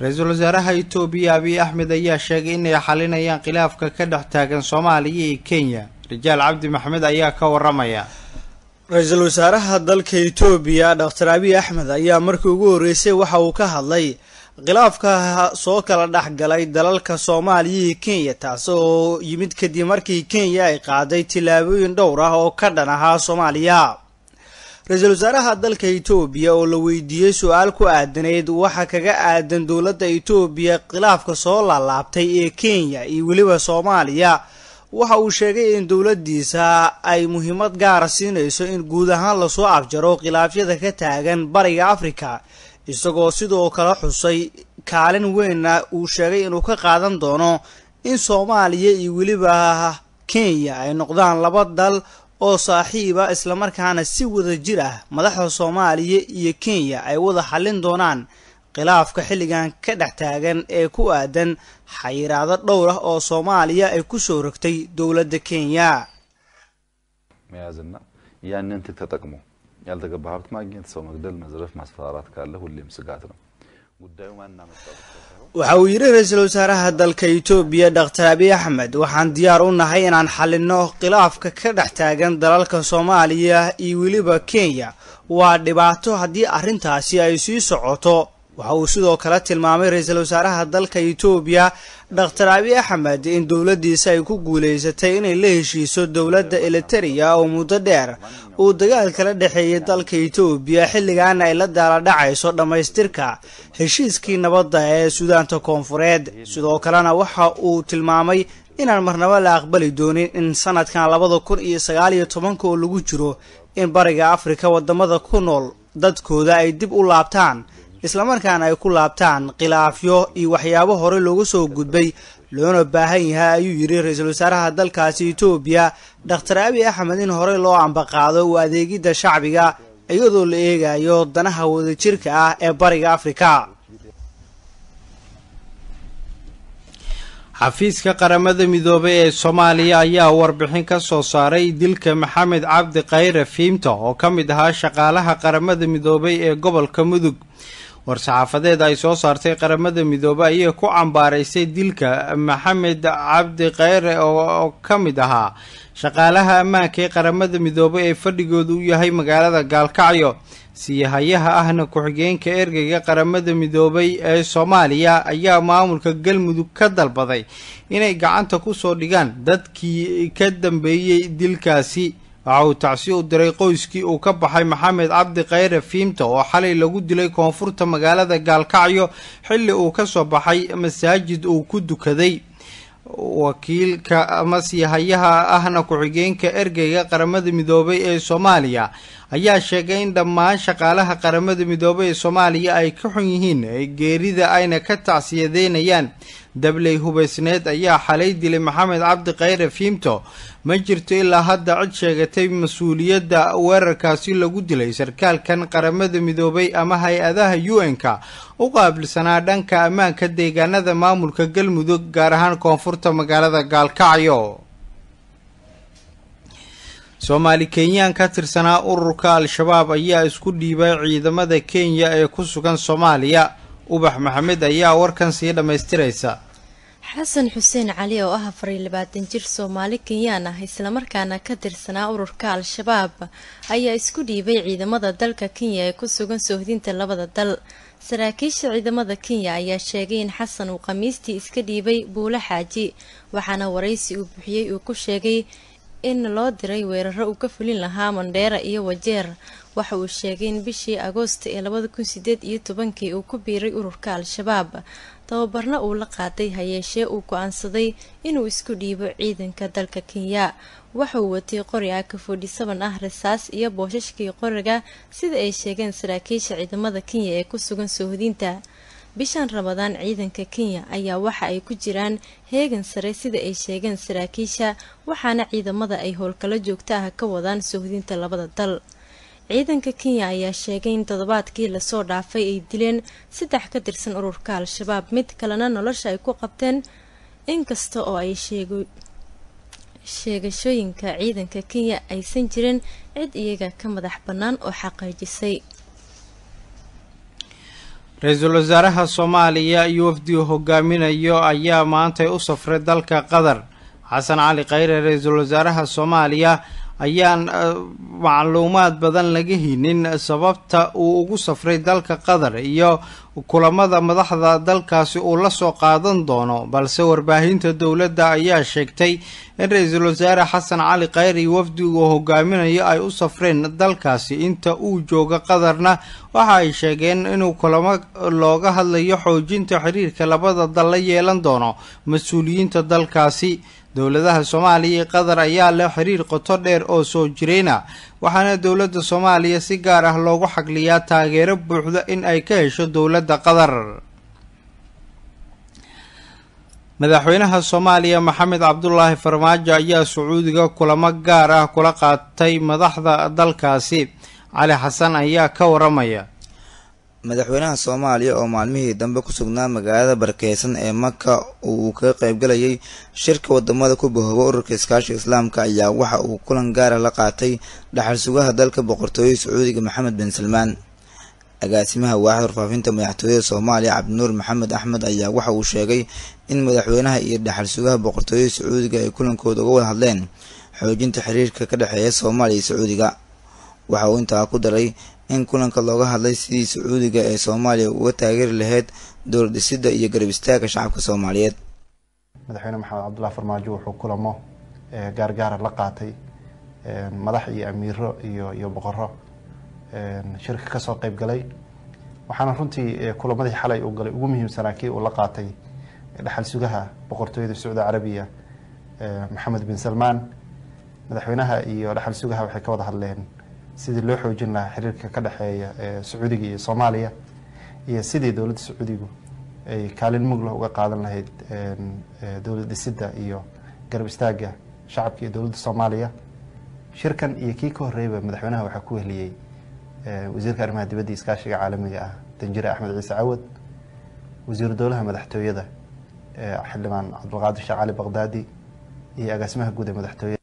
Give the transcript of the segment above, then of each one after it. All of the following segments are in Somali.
ra-iisul wasaaraha itoobiya abiy axmed ayaa sheegay inay xalinayaan khilaafka ka dhex taagan soomaaliya iyo kenya rajaal cabdi maxmed ayaa ka waramaya ra-iisul wasaaraha dalka itoobiya doctor abiy axmed ayaa markii ugu horreysay waxa uu ka hadlay khilaafka soo kala dhex galay dalalka soomaaliya iyo kenya taasi oo yimid kadib markii kenya ay qaaday tillaabooyin dhowr ah oo ka dhan ahaa soomaaliya ra-iisul wasaaraha dalka itoobiya oo la weydiiyey su-aal ku aadanayd waxa kaga aadan dowladda itoobiya khilaafka soo laalaabtay ee kenya iyo weliba soomaaliya waxa uu sheegay in dowladdiisa ay muhiimad gaara siinayso in guud ahaan lasoo afjaro khilaafyada ka taagan bariga afrika isagoo sidoo kale xusay kaalin weynna uu sheegay inuu ka qaadan doono in soomaaliya iyo weliba kenya ay noqdaan laba dal oo saaxiiba islamarkaana si wada jir ah madaxda soomaaliya iyo kenya ay wada xallin doonaan khilaafka xilligan ka dhex taagan ee ku aadan xayiraado dhowr ah oo soomaaliya ay kusoo rogtay dowladda kenya መያዝና ያንን ትክ ተጠቅሞ ያልተገባ ሀብት ማግኘት፣ ሰው መግደል፣ መዝረፍ፣ ማስፈራራት ካለ ሁሌም ስጋት ነው። ጉዳዩ ማን አመጣው waxa uu yidhi ra-iisul wasaaraha dalka itoobiya doctor abiy axmed waxaan diyaar u nahay inaan xallinno khilaafka ka dhex taagan dalalka soomaaliya iyo weliba kenya waa dhibaato haddii arrintaasi ay sii socoto waxa uu sidoo kale tilmaamay ra-iisul wasaaraha dalka itoobiya doctor abiy axmed in dowladdiisa ay ku guulaysatay inay la heshiiso dowladda eliteria oo muddo dheer uu dagaal kala dhexeeyay dalka itoobiya xilligaana ay la daaladhacayso dhammaystirka heshiiskii nabadda ee suudaanta koonfureed sidoo kalena waxa uu tilmaamay inaan marnabo la aqbali doonin in sanadkan labada kun iyo sagaal iyo tobanka oo lagu jiro in bariga afrika wadamada ku nool dadkooda ay dib u laabtaan islamarkaana ay ku laabtaan khilaafyo iyo waxyaabo hore loogu soo gudbay loona baahan yahay ayuu yidhi ra-iisul wasaaraha dalkaasi itoobiya doctor abiy axmed in horey loo ambaqaado u adeegidda shacbiga iyadoo la eegayo danaha wadajirka ah ee bariga afrika xafiiska qaramada midoobay ee soomaaliya ayaa warbixin ka soo saaray dilka maxamed cabdi khayre fiimta oo ka mid ahaa shaqaalaha qaramada midoobay ee gobolka mudug war-saxaafadeed ay soo saartay qaramada midoobey ayay ku cambaaraysay dilka maxamed cabdi khayre oo ka mid ahaa shaqaalaha ammaanka ee qaramada midoobey ee fadhigoodu u yahay magaalada gaalkacyo siihayaha ahna ku-xigeenka ergeyga qaramada midoobay ee soomaaliya ayaa maamulka galmudug ka dalbaday inay gacanta kusoo dhigaan dadkii ka dambeeyey dilkaasi waxa uu tacsi u diray qoyskii uu ka baxay maxamed cabdi khayre fiimta oo xalay lagu dilay koonfurta magaalada gaalkacyo xilli uu ka soo baxay masaajid uu ku dukaday wakiilka ama siihayaha ahna ku-xigeenka ergeyga qaramada midoobay ee soomaaliya ayaa sheegay in dhammaan shaqaalaha qaramada midoobay ee soomaaliya ay ka xun yihiin geerida ayna ka tacsiyadeynayaan dabley hubaysneed ayaa xalay dilay maxamed cabdi khayre fiimto ma jirto ilaa hadda cid sheegatay mas-uuliyadda weerarkaasi lagu dilay sarkaalkan qaramada midoobay ama hay-adaha u n-ka u qaabilsanaa dhanka ammaanka deegaanada maamulka galmudug gaar ahaan koonfurta magaalada gaalkacyo soomaali kenyaan ka tirsanaa ururka al-shabaab ayaa isku dhiibay ciidamada kenya ee ku sugan soomaaliya ubax maxamed ayaa warkan sii dhammaystiraysa xasan xuseen cali oo ah afar iyo labaatan jir soomaali kenyaan ah islamarkaana ka tirsanaa ururka al-shabaab ayaa isku dhiibay ciidamada dalka kenya ee ku sugan soohdinta labada dal saraakiisha ciidamada kenya ayaa sheegay in xasan uu khamiistii iska dhiibay buulo xaaji waxaana waraysi uu bixiyey uu ku sheegay in loo diray weeraro uu ka fulin lahaa mandheera iyo wajeer waxa uu sheegay in bishii agoosta ee labada kun sideed iyo tobankii uu ku biiray ururka al-shabaab tababarna uu la qaaday hayeeshee uu go-aansaday inuu isku dhiibo ciidanka dalka kenya waxa uu watay qori aka forty seven ah rasaas iyo boosashkii qoriga sida ay sheegeen saraakiisha ciidamada kenya ee ku sugan soohodinta bishan ramadaan ciidanka kenya ayaa waxa ay ku jiraan heegan sare sida ay sheegeen saraakiisha waxaana ciidamada ay howlkalo joogta ah ka wadaan soohodinta labada dal ciidanka kenya ayaa sheegay in toddobaadkii lasoo dhaafay ay dileen saddex ka tirsan ururka al-shabaab mid kalena nolosha ay ku qabteen inkasta oo ay sheegashooyinka ciidanka kenya aysan jirin cid iyaga ka madax bannaan oo xaqiijisay ra-iisul wasaaraha soomaaliya iyo wafdigu hogaaminayo ayaa maantay u safray dalka qatar xasan cali khayre ra-iisul wasaaraha soomaaliya ayaan macluumaad badan laga hinin sababta uu ugu safray dalka qatar iyo kulamada madaxda dalkaasi uu la soo qaadan doono balse warbaahinta dowladda ayaa sheegtay in ra-iisul wasaare xasan cali khayre iyo wafdigu hogaaminayo ay u safreen dalkaasi inta uu jooga qatarna waxa ay sheegeen inuu kulamo looga hadlayo xoojinta xiriirka labada dal la yeelan doono mas-uuliyiinta dalkaasi dowladaha soomaaliya iyo qatar ayaa leh xiriir qoto dheer oo soo jireyna waxaana dowladda soomaaliya si gaar ah loogu xagliyaa taageero buuxda in ay ka hesho dowladda qatar madaxweynaha soomaaliya maxamed cabdulaahi farmaajo ayaa sacuudiga kulamo gaar ah kula qaatay madaxda dalkaasi cali xasan ayaa ka waramaya madaxweynaha soomaaliya oo maalmihii dambe ku sugnaa magaalada barakeysan ee maka uu kaga qaybgalayay shirka wadamada ku bahooba ururka iskaashiga islaamka ayaa waxa uu kulan gaara la qaatay dhaxal sugaha dalka boqortooyada sacuudiga maxamed bin salmaan agaasimaha waaxda warfaafinta madaxtooyada soomaaliya cabdinuur maxamed axmed ayaa waxa uu sheegay in madaxweynaha iyo dhaxal sugaha boqortooyada sacuudiga ay kulankooda uga wada hadleen xoojinta xiriirka ka dhexeeya soomaaliya iyo sacuudiga waxa uu intaa ku daray in kulanka looga hadlay sidii sacuudiga ee soomaaliya uga taageeri lahayd dowlad dhisidda iyo garab istaagga shacabka soomaaliyeed madaxweyne maxamed cabdullahi farmaajo wuxuu kulamo gaargaara la qaatay madax iyo amiiro iyo iyo boqoro shirka kasoo qeyb galay waxaana runtii kulamadii xalay uu galay ugu muhiimsanaa kii uu la qaatay dhaxal sugaha boqortooyada sacuudi carabiya maxamed bin salmaan madaxweynaha iyo dhaxal sugaha waxay ka wada hadleen sidii loo xoojin lahaa xiriirka ka dhexeeya sacuudiga iyo soomaaliya iyo sidii dowladda sacuudigu ay kaalin mug leh uga qaadan lahayd dowlad dhisidda iyo garab istaagga shacabka iyo dowladda soomaaliya shirkan iyo kii ka horreeyba madaxweynaha waxaa ku wehliyey wasiirka arrimaha dibadda iyo iskaashiga caalamiga ah danjire axmed ciise cawad wasiiru dowlaha madaxtooyada xildhibaan cabdulqaadir sheekh cali baqdaadi iyo agaasimaha guud ee madaxtooyada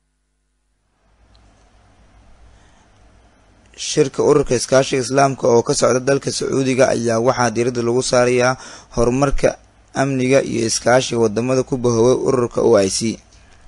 shirka ururka iskaashiga islaamka oo ka socda dalka sacuudiga ayaa waxaa diiradda lagu saarayaa horumarka amniga iyo iskaashiga wadamada ku bahoobay ururka o i c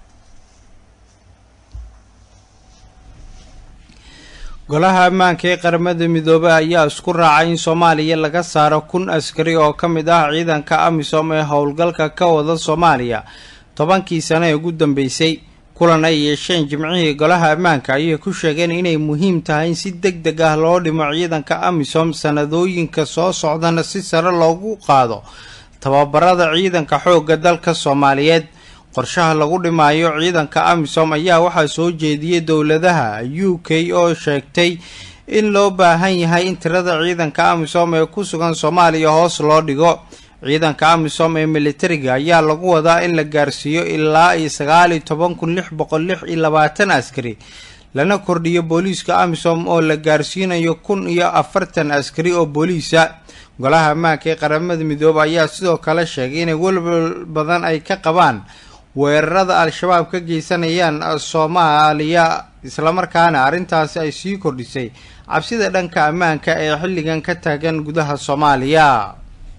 golaha ammaanka ee qaramada midoobey ayaa isku raacay in soomaaliya laga saaro kun askari oo ka mid ah ciidanka amisom ee howlgalka ka wada soomaaliya tobankii sano ee ugu dambeysay kulan ay yeesheen jimcihii golaha ammaanka ayay ku sheegeen inay muhiim tahay in si deg deg ah loo dhimo ciidanka amisom sanadooyinka soo socdana si sare loogu qaado tababarada ciidanka xoogga dalka soomaaliyeed qorshaha lagu dhimaayo ciidanka amisom ayaa waxaa soo jeediyey dowladaha u k oo sheegtay in loo baahan yahay in tirada ciidanka amisom ee ku sugan soomaaliya hoos loo dhigo ciidanka amisom ee militariga ayaa lagu wadaa in la gaarsiiyo ilaa iyo sagaal iyo toban kun lix boqol lix iyo labaatan askari lana kordhiyo booliiska amisom oo la gaarsiinayo kun iyo afartan askari oo booliisa golaha ammaanka ee qaramada midoobe ayaa sidoo kale sheegay inay welwel badan ay ka qabaan weerarada al-shabaab ka geysanayaan soomaaliya islamarkaana arrintaasi ay sii kordhisay cabsida dhanka ammaanka ee xilligan ka taagan gudaha soomaaliya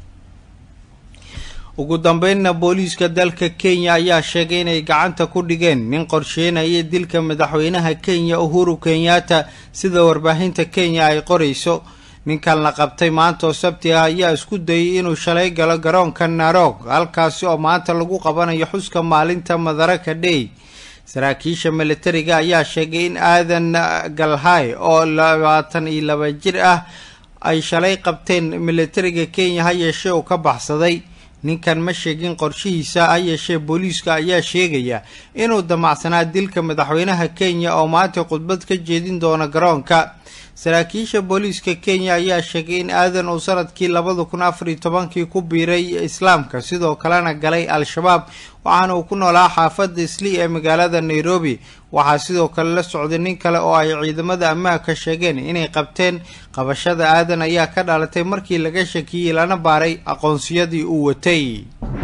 ugu dambeynna booliiska dalka kenya ayaa sheegay inay gacanta ku dhigeen nin qorsheynaya dilka madaxweynaha kenya uhuru kenyatta sida warbaahinta kenya ay qorayso ninkan la qabtay maanta oo sabti ah ayaa isku dayay inuu shalay galo garoonka narog halkaasi oo maanta lagu qabanayo xuska maalinta madaraka dhey saraakiisha militariga ayaa sheegay in aadan galhay oo labaatan iyo laba jir ah ay shalay qabteen militariga kenya ha yeeshee uu ka baxsaday ninkan ma sheegin qorshihiisa ha yeeshee booliiska ayaa sheegaya inuu damacsanaa dilka madaxweynaha kenya oo maanta khudbad ka jeedin doona garoonka saraakiisha booliiska kenya ayaa sheegay in aadan uu sanadkii labada kun afar iyo tobankii ku biiray islaamka sidoo kalena galay al-shabaab waxaana uu ku noolaa xaafadda isli ee magaalada nairobi waxaa sidoo kale la socday nin kale oo ay ciidamada ammaanka sheegeen inay qabteen qabashada aadan ayaa ka dhalatay markii laga shakiyey lana baaray aqoonsiyadii uu watay